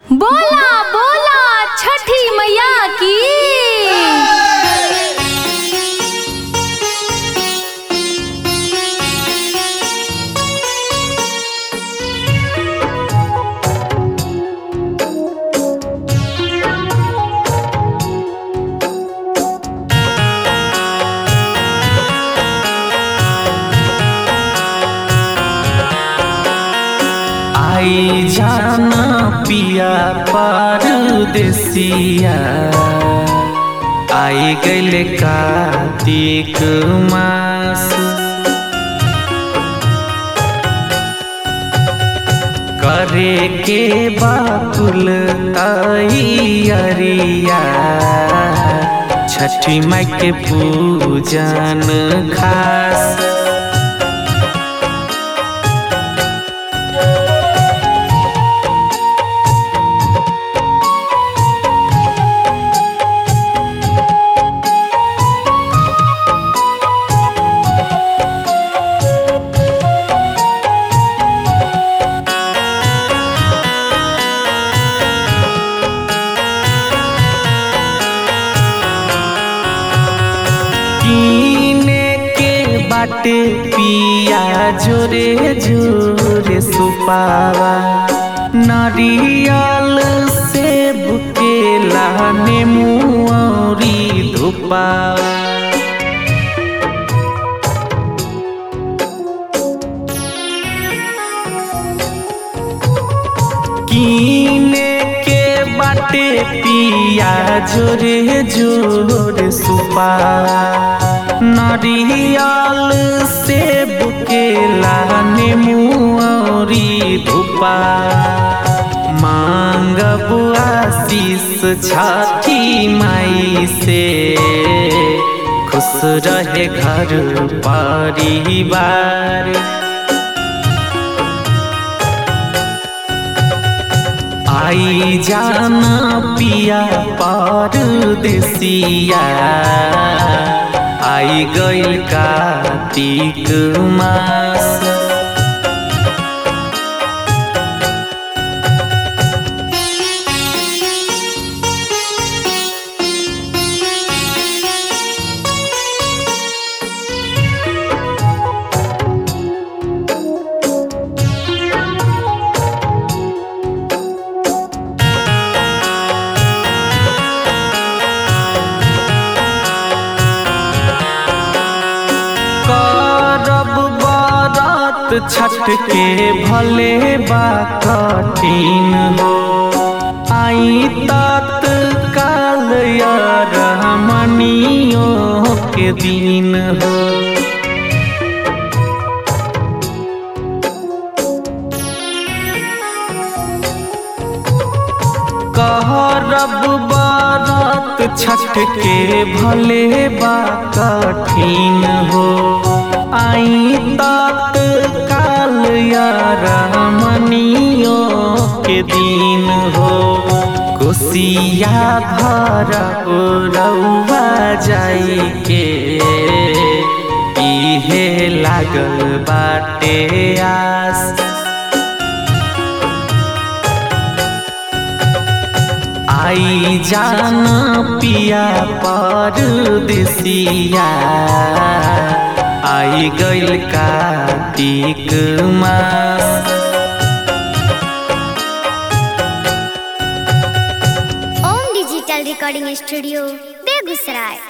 बोला बोला छठी मैया की आई जाना पिया परदेसिया आई गैल कार्तिक मास करे के बाकुल तैयारिया छठी माई के पूजन खास कीने के बाटे पिया जोरे जोरे सुपावा नारियल सेब केला नेमू औरी धुपावा कीने के बाटे पिया जोरे जोरे सुपा नारियल सेब केला नेमू औरी धुपा मांगब आशीष छठी माई से खुश रहे घर परिवार आई जाना पिया परदेसिया आई गइल कार्तिक मास करब बरत छठ के भले बा कठिन हो आई तत्काल रहमनियों के दिन हो कहरब बरत छठ के भले बा कठिन हो आई तत्काल रमनियों के दिन हो कोसिया भर रउआ जाई के इहे लागल बाटे आस आई जाना पिया परदेसिया आई गइल कार्तिक मास Om digital recording studio Begusarai